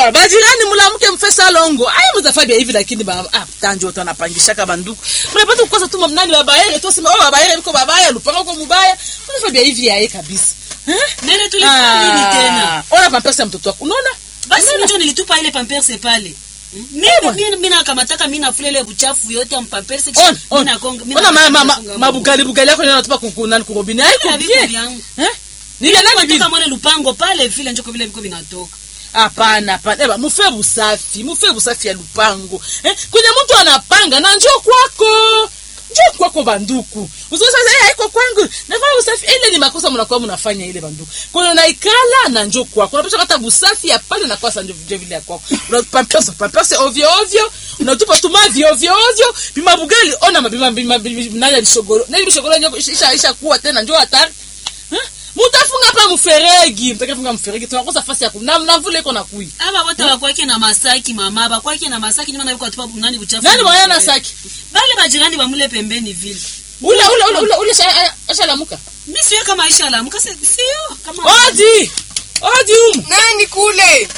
Bo, bajirani mulamuke mfesa longo. Ai mtafabia hivi lakini ba ah tanjo watu wanapangishaka banduku. Mnapata kukosa tu nani babaye tu sema oh babaye biko babaya lupanga kwa mubaya. Mnafabia hivi yae kabisa. Eh? nene tulifanya nini tena Ona pampesa ya mtoto wako. Unaona? basi njo nilitupa ile pamperse pale mi nakamataka mi nafula ile buchafu yote mpamperse On, on. Ona ma, ma, ma, mabugali bugali yako yanatupa kukunani kurobini. Haiko bien. Eh? Ni ya nani bibi? mwale lupango pale vile njoko vile viko vinatoka hapana hapana eba mufe busafi mufe busafi ya lupango eh? kwenye mtu anapanga na njoo kwako njoo kwako banduku usiweza eh, haiko kwangu nafanya usafi ile ni makosa mnakuwa mnafanya ile banduku kwenye unaikala na njoo kwako unapaswa hata busafi ya pale na kwasa njoo vile vile ya kwako unapampasa pampasa ovyo ovyo unatupa tu mavi ovyo ovyo bima bugali ona mabima bima nani alishogoro nani bishogoro nyo isha isha kuwa tena njoo hatari eh? mutafunga pa mferegi mtakafunga mferegi tunakosa fasi ya kuna na mvule iko na kui aba wote bakwake na masaki mama bakwake na masaki nyuma na yuko atupa nani buchafu nani mwana na saki bale bajirani bamule pembeni vile ule ule ule ule ule sha- ashalamuka mi siyo kama aisha alamuka se- siyo kama odi odi umu nani kule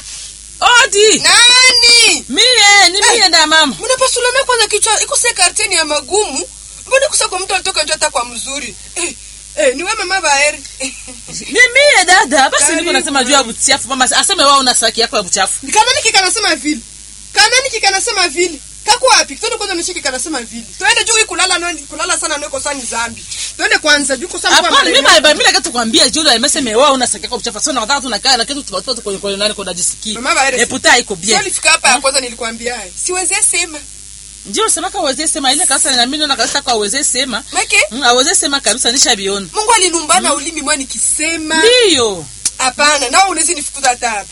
odi nani mie ni mie nda mama mnapasulana kwanza kichwa ikose karteni ya magumu mbona kusa kwa mtu alitoka njo hata kwa mzuri eh, eh, ni we mama baeri ni mie dada basi niko Karibu. nasema juu ya buchafu mama aseme wao na saki yako ya buchafu kanani kikanasema vile kanani kikanasema vile kako wapi twende kwanza nishiki kanasema vile twende juu hii kulala no, kulala sana niko sani zambi twende kwanza juu kusama kwa hapana mimi marehemu. ba mimi nakata kuambia juu ya meseme wao na saki yako ya buchafu sasa nataka tunakaa na kitu tupatoa kwenye kwenye nani kwa jisiki Mama Baere, eputa iko Sio bien ulifika hapa ya kwanza nilikwambia haya siweze sema ndio sema kwa wazee sema ile kasa na mimi na kasa kwa wazee sema make Mm, aweze sema kabisa nishabiona mungu alinumbana ulimi mwa nikisema ndiyo hapana nao unawezi nifukuza hata hapa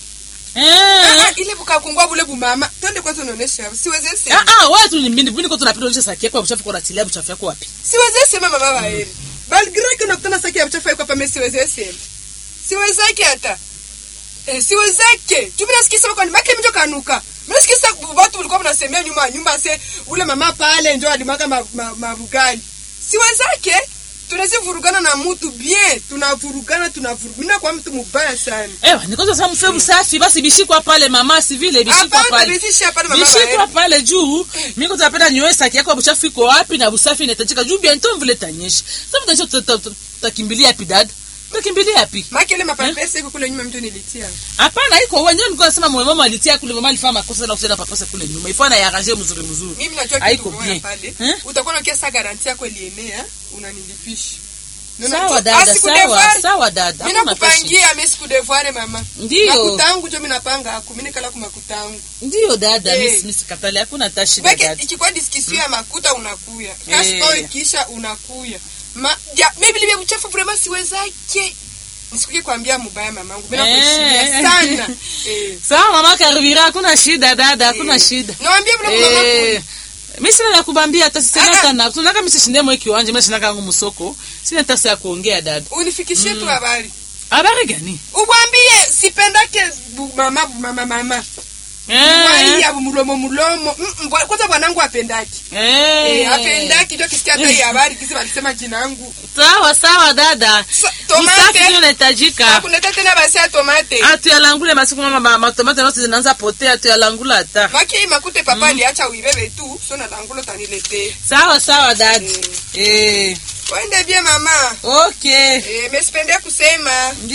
eh Ah, ile bukakungwa bule bumama twende kwanza unaonesha hapa siweze ah sema ah wewe tu ni mimi niko tunapita ulisha saki yako ya buchafu kwa tilia buchafu yako wapi siweze sema mama baeri balgraki unakutana saki ya mchafu yako hapa mimi siweze sema siwezake hata eh, siwezake tu mimi nasikia sema kwani make mjo kanuka mimi nasikia sasa watu walikuwa mnasemea nyuma ya nyumba se ule mama pale ndio alimwaga mabugali ma, mabugali. siwezake tunaweza vurugana na mtu bien tunavurugana tunavurugana kwa mtu mubaya sana ewa nikoza sasa mfe usafi basi bishikwa pale mama si vile bishikwa hapana pale bizisha pale mama bishikwa baeri pale juu mimi kwa tunapenda nyoe saki yako ya buchafu iko wapi na busafi inahitajika juu bientôt vile tanyesha sasa mtacho tutakimbilia wapi dada tutakimbilia wapi make ile mapapesa iko kule nyuma mtu nilitia hapana iko wenyewe nilikuwa nasema mwe mama alitia kule mama alifanya makosa na kusema papasa kule nyuma ifana ya arranger mzuri mzuri mimi najua Haiko kitu moja bien. pale Eh? utakuwa unakia sa garanti yako ilienea unanilipisha sawa dada sawa sawa dada mi Hakuna pesa. nakupangia mi sikudevoire mama Ndiyo. makutangu jo mi napanga aku mi nikala ku makutangu ndiyo dada Eh. miss miss katale hakuna tashi weke dada ikikuwa diskisio ya makuta unakuya Eh. kashko ikisha unakuya ma ya mimi libya uchafu vrema siwezake nisikuke kuambia mubaya mamangu mi nakuheshimia Eh. sana eh. sawa mama karibira hakuna shida dada hakuna Eh. shida nawambia vile Eh, mama mi sina la kubambia hata Ah, sisema ah. sana tunaka mimi sishinde mwe kiwanja mimi shinaka ngumu soko sina tasa ya kuongea dada unifikishie tu habari habari gani ubwambie sipendake bu- mama bu- mama mama eh waiya mulomo mulomo Mm, mm, bwa- kwanza bwanangu apendaki Eh, eh apendaki ndio kisikia hata hii habari kisi walisema jina yangu sawa sawa dada Sa- usafi tomate ndio unahitajika akuneta tena basi ya tomate atuyalangule masiku mama ma- matomate note zinaanza potea atuyalangula hata maki hii makute papa aliacha uibebe tu so na langulo taniletee sawa sawa dada Eh. eh wende bie mama okay eh, mesipende kusema